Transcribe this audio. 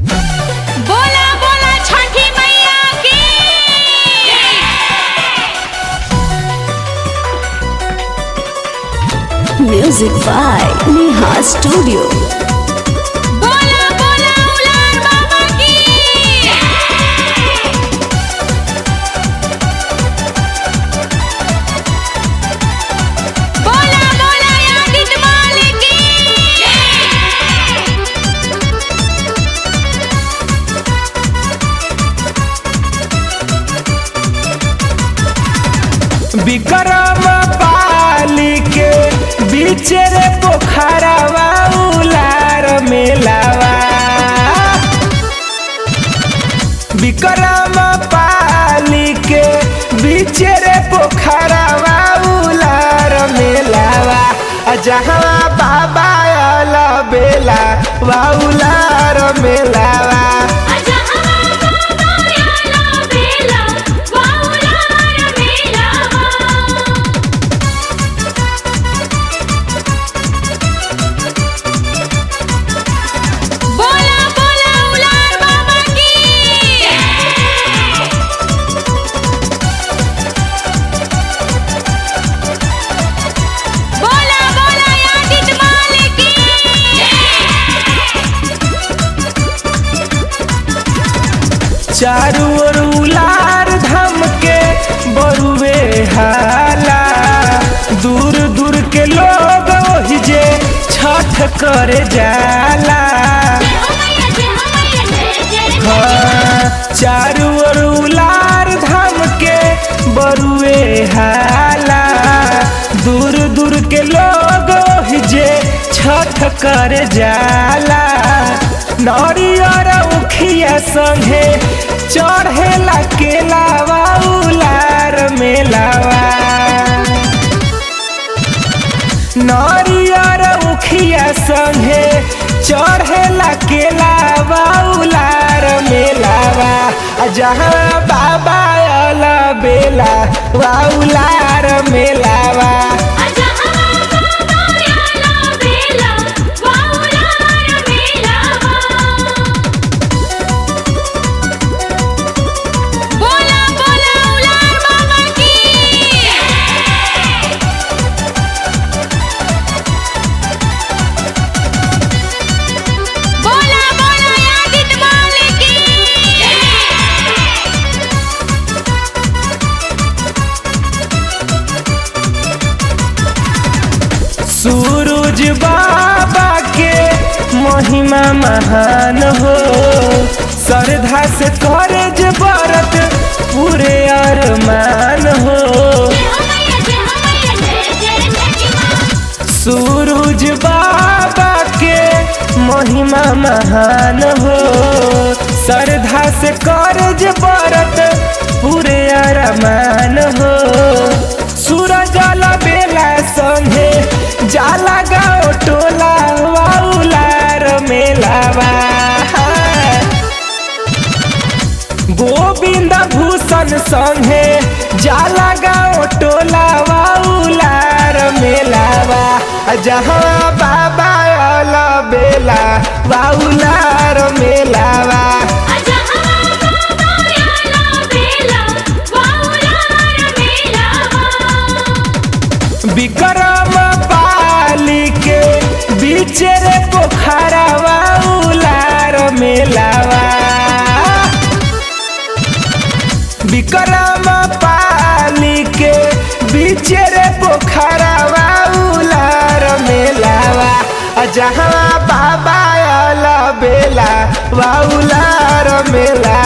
बोला बोला छठी मैया की Music by Neha Studio. बोला बोला उलार बाबा की बोला बोला यादित मालिक की विक्रम पाली के बीच रे पोखरवा उलार मेलावा विक्रम पाली के बीच रे पोखरवा उलार मेलावा आ जहाँ बाबा अल बेला वा उलार मेलावा आजा हवा बाबा याला बेला वाउलार बेलावा बोला बोला उलार बाबा की बोला बोला यादित मालिक की चारू ओर उलार धाम के बरुवे हाला दूर दूर के लोग ओहि जे छठ करे जाला हाँ, चारू ओर उलार धाम के बरुवे हाला दूर दूर के लोग ओहि जे छठ करे जाला नरियर उखिया संगे चढ़ेला केलावा उलार मेलावा नरियर उखिया संगे चढ़ेला केलावा उलार मेलावा आ जहाँ बाबा अल बेला वा उलार मेलावा आजा हवा बाबा याला बेला वाउलार बेलावा बोला बोला उलार बाबा की बोला बोला यादित मालिक की सूरज बाबा के महिमा महान हो श्रद्धा से करे जे व्रत पूरे अरमान हो सूरज बाबा के महिमा महान हो श्रद्धा से करे जे व्रत पूरे अरमान हो सूरज बेला संगे जाला गाँव टोला वाउलार मेलावा गोविंद भूषण संगे जाला गाँव टोला वाउलार मेलावा आ जहाँ बाबा अल बेला वाउलार मेलावा आजा हवा बाबा याला बेला वाउलार बेलावा विक्रम पाली के बीच रे पोखरवा उलार मेलावा विक्रम पाली के बीच रे पोखरवा उलार मेलावा आ जहाँ बाबा अल बेला वा उलार मेला